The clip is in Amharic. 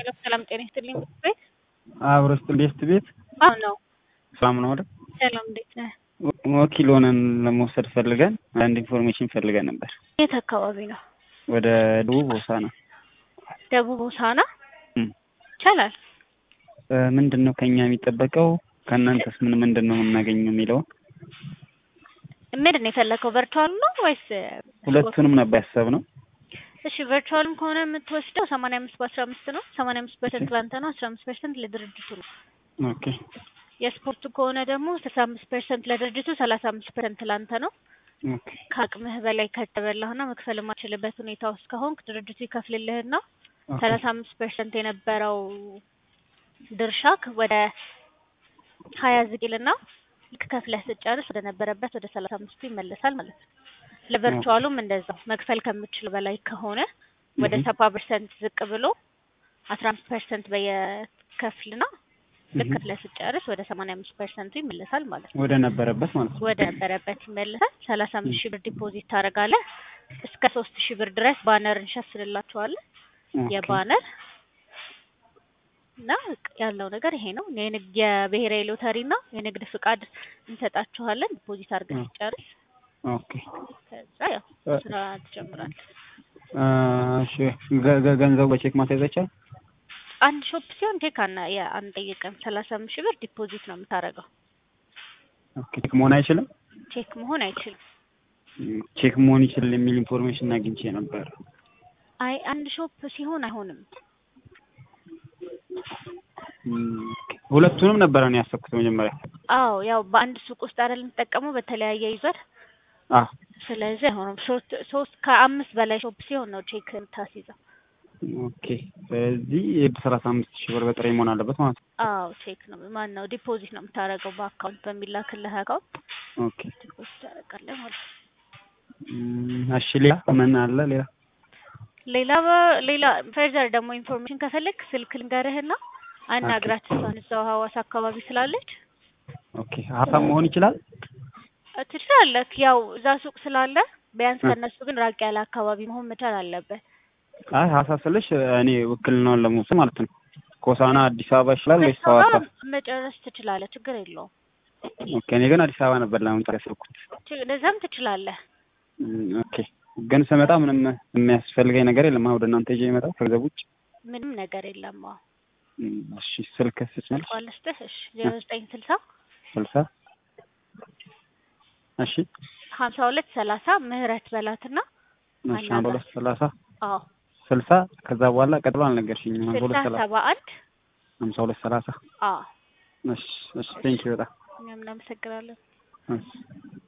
ሄሎ ሰላም ጤና ይስጥልኝ ቤት አብሮ ቤስት ቤት አዎ ነው ሰላም ነው አይደል? ሰላም እንዴት ነህ? ወኪል ሆነን ለመውሰድ ፈልገን አንድ ኢንፎርሜሽን ፈልገን ነበር። የት አካባቢ ነው? ወደ ደቡብ ሆሳዕና ደቡብ ሆሳዕና እም። ይቻላል። እ፣ ምንድን ነው ከኛ የሚጠበቀው? ከእናንተስ ምን ምንድን ነው የምናገኘው የሚለውን ምንድን ነው የፈለከው? ቨርቹዋል ነው ወይስ ሁለቱንም ነበር ያሰብነው። እሺ ቨርቹዋልም ከሆነ የምትወስደው ሰማንያ አምስት በአስራ አምስት ነው። ሰማንያ አምስት ፐርሰንት ለአንተ ነው፣ አስራ አምስት ፐርሰንት ለድርጅቱ ነው። ኦኬ የስፖርቱ ከሆነ ደግሞ ስልሳ አምስት ፐርሰንት ለድርጅቱ፣ ሰላሳ አምስት ፐርሰንት ለአንተ ነው። ኦኬ ከአቅምህ በላይ ከተበላህና መክፈል የማትችልበት ሁኔታ ውስጥ ከሆንክ ድርጅቱ ይከፍልልህና ኦኬ ሰላሳ አምስት ፐርሰንት የነበረው ድርሻክ ወደ ሀያ ዝቅልና ልክ ከፍለህ ስጨርስ ወደ ነበረበት ወደ ሰላሳ አምስቱ ይመለሳል ማለት ነው። ለቨርቹዋሉም እንደዛው መክፈል ከምችል በላይ ከሆነ ወደ እህ። ሰባ ፐርሰንት ዝቅ ብሎ አስራ አምስት ፐርሰንት በየከፍልና ልክ እህ። ከፍለህ ስጨርስ ወደ ሰማንያ አምስት ፐርሰንቱ ይመለሳል ማለት ነው። ወደ ነበረበት ማለት ነው። ወደ ነበረበት ይመለሳል። ሰላሳ አምስት ሺህ ብር ዲፖዚት ታደርጋለህ። እስከ ሶስት ሺህ ብር ድረስ ባነር እንሸፍንላችኋለን። ኦኬ። የባነር እና ያለው ነገር ይሄ ነው። የንግድ የብሔራዊ ሎተሪ እና የንግድ ፍቃድ እንሰጣችኋለን። ዲፖዚት አድርገህ ኦኬ። ሲጨርስ ኦኬ ከዛ ያው እ- ስራ ትጀምራለህ። እ፣ እሺ ገ- ገ- ገንዘቡ በቼክ ማስያዝ አይቻልም? አንድ ሾፕ ሲሆን ቼክ አና የአንጠይቅም ሰላሳ አምስት ሺህ ብር ዲፖዚት ነው የምታደርገው። ኦኬ ቼክ መሆን አይችልም? ቼክ መሆን አይችልም። እም፣ ቼክ መሆን ይችላል የሚል ኢንፎርሜሽን አግኝቼ ነበር። አይ አንድ ሾፕ ሲሆን አይሆንም። እም፣ ኦኬ። ሁለቱንም ነበረ ነው ያሰብኩት መጀመሪያ። አዎ ያው በአንድ ሱቅ ውስጥ አይደል የምትጠቀመው በተለያየ ይዟል። አ ስለዚህ አይሆንም። ሶስት ሶስት ከአምስት በላይ ሾፕ ሲሆን ነው ቼክ የምታስይዘው። ኦኬ። ስለዚህ ሰላሳ አምስት ሺህ ብር በጥሬ መሆን አለበት ማለት ነው። አዎ ቼክ ነው ማን ነው ዲፖዚት ነው የምታደርገው በአካውንት በሚላክልህ አካውንት ኦኬ። ዲፖዚት ታደርጋለህ ማለት ነው። እም፣ እሺ ሌላ ምን አለ ሌላ? ሌላ በ- ሌላ ፈርዘር ደግሞ ኢንፎርሜሽን ከፈለግ ስልክ ልንገርህና አናግራት። እሷን እዛው ሀዋሳ አካባቢ ስላለች ኦኬ። ሀሳብ መሆን ይችላል? እ፣ ትችላለህ። ያው እዛ ሱቅ ስላለ ቢያንስ እ። ከእነሱ ግን ራቅ ያለ አካባቢ መሆን መቻል አለበት። አይ ሀሳብ ስልሽ እኔ ውክልናውን ለመውሰድ ማለት ነው። ከሆሳዕና አዲስ አበባ ይችላል ወይስ ከእሷ ጋር ሐዋሳ? መጨረስ ትችላለህ፣ ችግር የለውም። ኦኬ። እኔ ግን አዲስ አበባ ነበር ለመምጣት ያሰብኩት። ች- እንደዛም ትችላለህ። እም፣ ኦኬ። ግን ስመጣ ምንም የሚያስፈልገኝ ነገር የለም። አሁን ወደ እናንተ ይዤ የመጣው ከገንዘብ ውጭ። ምንም ነገር የለም። አዎ እም፣ እሺ ስልክ ስጭኛለሽ? ቋልስትህ እሺ ዜሮ ዘጠኝ ስልሳ ስልሳ እሺ ሀምሳ ሁለት ሰላሳ ምህረት በላትና እሺ አንድ ሁለት ሰላሳ አዎ ስልሳ ከዛ በኋላ ቀጥሎ አልነገርሽኝም። አንድ ስልሳ ሁለት ሰላሳ ሰባ አንድ ሀምሳ ሁለት ሰላሳ አዎ እሺ እሺ ቴንኪው በጣም እኛም እናመሰግናለን። እሺ